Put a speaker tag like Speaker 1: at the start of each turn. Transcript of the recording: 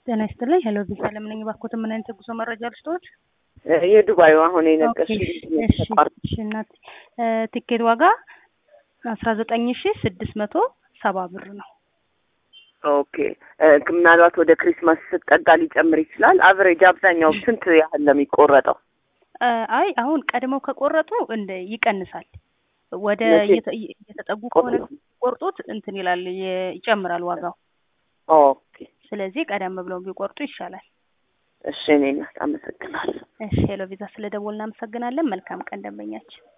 Speaker 1: ጤና ይስጥልኝ። ሄሎ ቪዛ ለምነኝ ባኮት ምን አይነት የጉዞ መረጃ ልስጥዎት?
Speaker 2: የዱባዩ አሁን
Speaker 1: ኦኬ፣
Speaker 2: የነገርሽኝ
Speaker 1: እሺ፣ እሺ እናቴ ቲኬት ዋጋ አስራ ዘጠኝ ሺ ስድስት መቶ ሰባ ብር ነው።
Speaker 2: ኦኬ እ፣ ምናልባት ወደ ክሪስማስ ስትጠጋ ሊጨምር ይችላል። አቨሬጅ አብዛኛው ስንት ያህል ነው የሚቆረጠው?
Speaker 1: እ፣ አይ አሁን ቀድመው ከቆረጡ እንደ ይቀንሳል። ወደ
Speaker 2: መቼ?
Speaker 1: እየተ- እየተጠጉ ከሆነ ቆርጡት እንትን ይላል የ- ይጨምራል ዋጋው።
Speaker 2: ኦኬ
Speaker 1: ስለዚህ ቀደም ብለው ቢቆርጡ ይሻላል።
Speaker 2: እሺ፣ እኔ እናት አመሰግናለሁ።
Speaker 1: እሺ ሄሎ ቪዛ ስለ ደወል እናመሰግናለን። መልካም ቀን ደንበኛችን